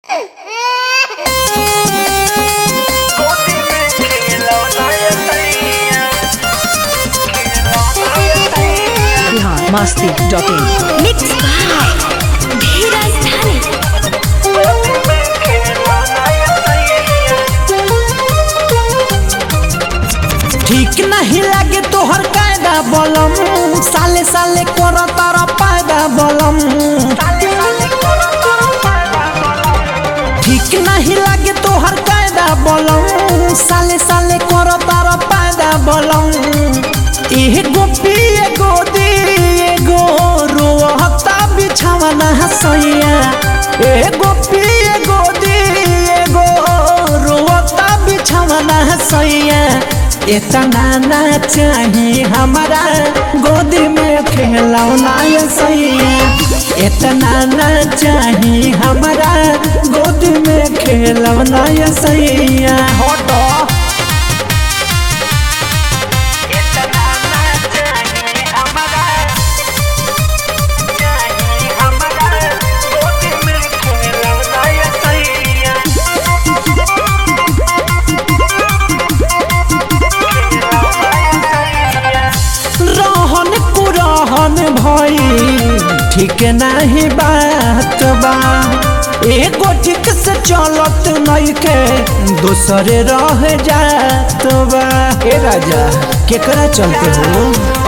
Bihar Masti dot in mix by Dheeraj धन ठीक नहीं लगे तोहर कायदा बलम साले साले कर तारा पायदा बलम ठीक नहीं लगे तोहर कायदा बलम साले साले कर तारा पायदा बलम एगो पी एगो दी एगो रोहता बिछावना हसैया एगो पी एगो दी एगो रोहता बिछावना हसैया इतना ना चाहिए हमारा गोदी में खेलौना ये सैया इतना ना चाहिए हमारा गोदी में खेलौना ये सैया हटो रहन कुरहन भई ठीक नहीं बात बा एगो ठीक से चलत नहीं के दूसरे रह जात बा ए राजा केकरा चलते हो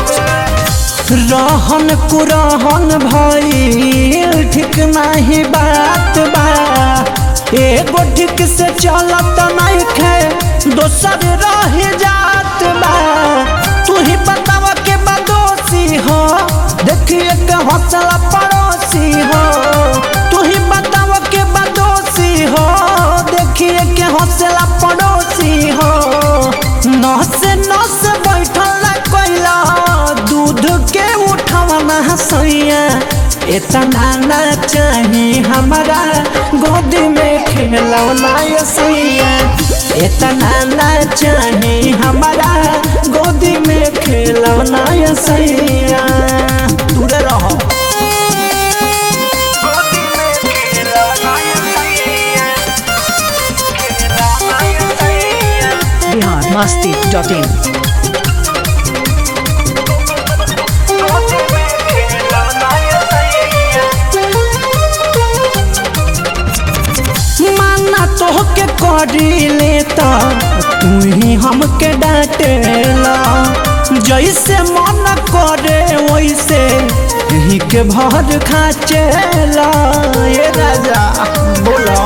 रहन कुरहन भई ठीक नहीं बात बा एगो ठीक से चलत नहीं के दोसर रह जात बा तू ही बतावा के बदोसी हो देखिए के हौसला पड़ोसी हो तू ही बतावा के बदोसी हो देखिए के हौसला पड़ोसी हो नस नस बैठल ना कोइला दूध के उठवना हसैया इतना ना चाहिए हमारा गोदी में खेलौना ये सैया इतना ना चाहिए हमारा गोदी में खेलौना ये सैया दूर रहो बिहार मस्ती डॉट इन माना तोहके करी लेता तू ही हमके डांटेला जैसे मन करे वैसे ही के भर खाचेला ये राजा बोलो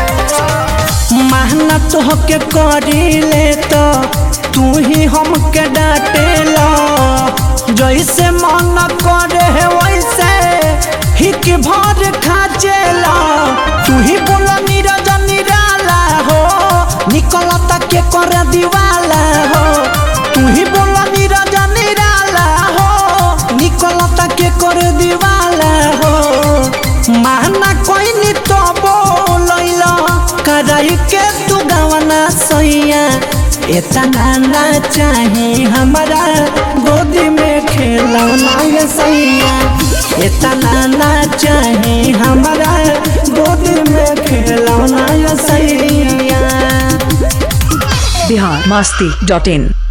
मेहनत होके करी लेता तू ही हमके डांटेला जैसे मन करे वैसे ही के भर खाचेला तू ही बोला नीरज निराला हो निकलता के कर दीवाला हो तू ही बोला नीरज निराला हो निकलता के कर दीवाला हो माना कोई नी तो बोलैला कराई के तू गवना सैया इतना ना चाहिए हमारा गोदी में खेलौना ये सैया इतना ना चाहिए हमारा गोदी में खेलौना ये सैया बिहार मस्ती डॉट इन